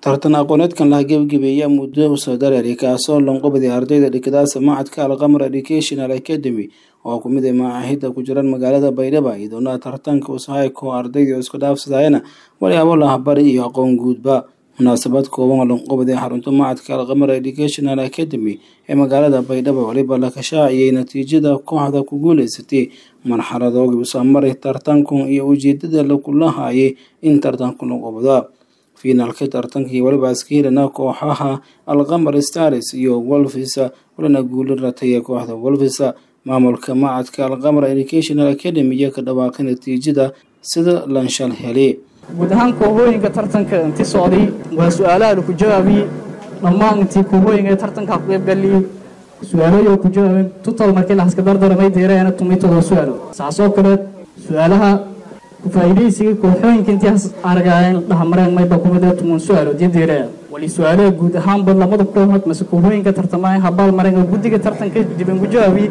tartan aqooneedkan laha gebagabeeya muddo usoo dareeri kaasoo lanqobaday ardayda dhigadaasa macadka alqamar educational academy oo ku mid a macaahida ku jiraan magaalada baydhaba iyadoona tartanka usahayko ardayda isku dhaafsadayana walyaabo lahabari iyo aqoon guudba munaasabad kooban oo lanqobaday xarunta macadka alqamar educational academy ee magaalada baydhaba waliba la kashaaciyey natiijada kooxda ku guuleysatay marxaladoogi usamaray tartankun iyo ujeedada lakulahaayay in tartanku lanqobada fiinaalka tartankii waliba askahirana kooxaha alqamar stars iyo wolfisa walina guula rataya kooxda wolfisa maamulka macadka alqamar educational academy iyo ka dhawaaqay natiijada sida lanshal hele guud ahaan koobooyinka tartanka inti socday waa su-aalaha laku jawaabiye dhammaan intii koobooyinka tartanka ku qaybgaliyey su-aalooyi ku jawaabeen tutal markii laxaska dardaramay deeraana tumitooda su-aalo saasoo kale su-aalaha ku-faa'iidaysiga kooxooyinka intii aragaayeen dhahamareen mayba kumida tuman su-aalo diyadeeraa wali su-aalaha guud ahaanba lamada kooxood mase koobooyinka tartamaya habaal mareen oo guddiga tartanka diban ku jawaabiye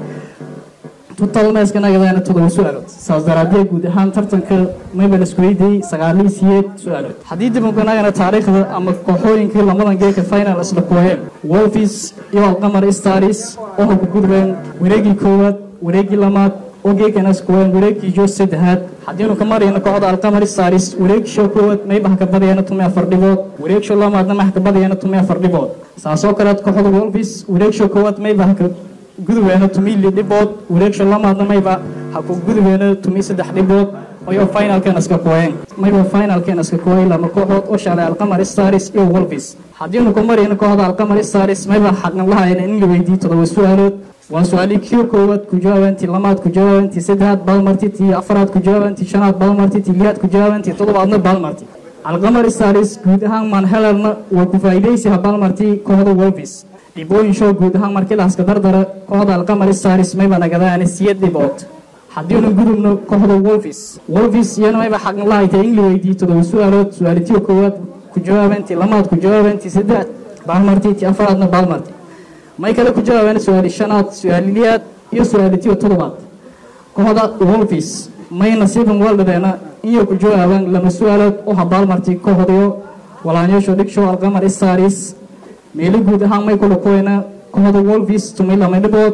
tutalmeeskanagadaana todoba su-aalood saas daraadee guud ahaan tartanka mayba la isku weydiiyey sagaalii siyeed su-aalood haddii dibankanagana taariikhda ama kooxooyinkii lamadan geeka final isla kooyeen wolfis iyo alqamar stars oo ku gudbeen wareegii koowaad wareegii lamaad oo geekana iskooyeen wareegii joo saddexaad haddiinu ka marayno kooxda alqamar stars wareegshow koowaad maybaha ka badayana tumi afar dhibood wareegshow lamaadna maxa ka badayana tumi afar dhibood saasoo kaleed kooxda wolfis wareegshow koowaad maybaha ka gudubeena tumi li dhibood wareegsho lamaadna mayba ha ku gudubeena tumi saddex dhibood ayo finalkeena iska kooyeen mayba finalkeena iska kooyay lama kooxood oo shalay alqamar stars iyo wolfis haddiinu ku marayno kooxda alqamar stars mayba xaqan lahayna in la weydiiyo todoba su-aalood waa su-aalii kii koowaad ku jawaabantii lamaad ku jawaabantii saddexaad baalmarti tii afaraad ku jawaabantii shanaad baalmarti tii liyaad ku jawaabantii toddobaadna baalmarti alqamar stars guud ahaan manhelerna waa ku faa'iidaysi ha baalmarti kooxda wolfis dhibooyin show guud ahaan markii lahaska dardara kooxda alqamar stars mayba nagadaana siyad dhibood haddiinu gudubno kooxda wolfis wolfis iyana mayba xaqan lahaytay in la weydiiyo todoba su-aalood su-aalitiyo koowaad ku jawaabantii lamaad ku jawaabantii saddex baalmarti tii afaraadna baalmarti may kale ku jawaabeen su-aali shanaad su-aaliliyaad iyo su-aalitiyo toddobaad kooxda wolfis may nasiiban waldhadeena iyo ku jawaabaan lama su-aalood oo habaalmarti kooxdayo walaanyasho dhigshow alqamar stars meelo guud ahaan may kula kuweyna kooxda wolfis tumi lama dhibood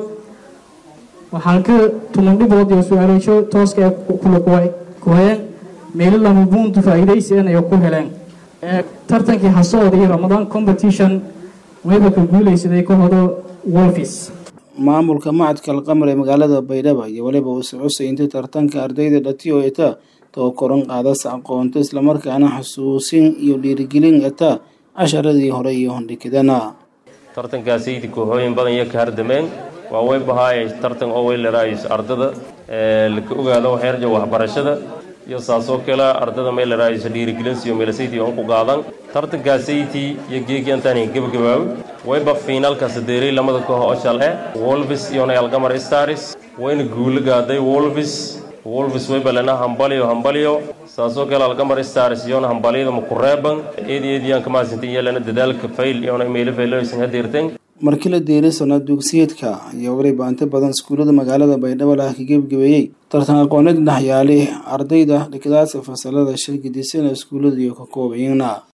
waxaan ka tuman dhibood iyo su-aaloosho tooska ee kula kuwayeen meelo lama buuntu faa'iidaysian ay ku heleen ee tartankii hasooda iyo ramadan competition mayba ka guuleysaday kooxda wolfis maamulka macadka alqamar ee magaalada baydhaba iyo waliba uuse cusay inta tartanka ardayda dhatiyo eta too koran qaadas aqoonto islamarkaana xasuusin iyo dhiirigelin eta casharadii hore iyo hondhikidana tartankaasaydi kooxooyin badan iyo ka hardameen waa way bahaayay tartan oo way laraayis ardada laka ogaado waxyarja waxbarashada iyo saasoo kale ardada may laraayis dhiirigelinsiyo meelasayti on ku qaadan tartankaasaytii iyo geegii antaani gebagabaawo wayba fiinaalkaas deeray lamada koox oo shal eh wolvis iyona algamar stars wayna guulo gaaday wolvis wolvis waybalena hambaliyo hambaliyo saasoo kale algamar stars iyona hambaliyada makureeban eed eediyaan kamaasinta iyalana dadaalka fayl iyona meelo fayloysan hadeerteen markii la deeray sanad dugsiyeedka ayaa waliba inta badan iskuullada magaalada baydhabo laha ka gebagabeeyey tartan aqooneed dhexyaali ardayda dhigadaasa fasalada shirgidisana iskuullada iyo ka koobayna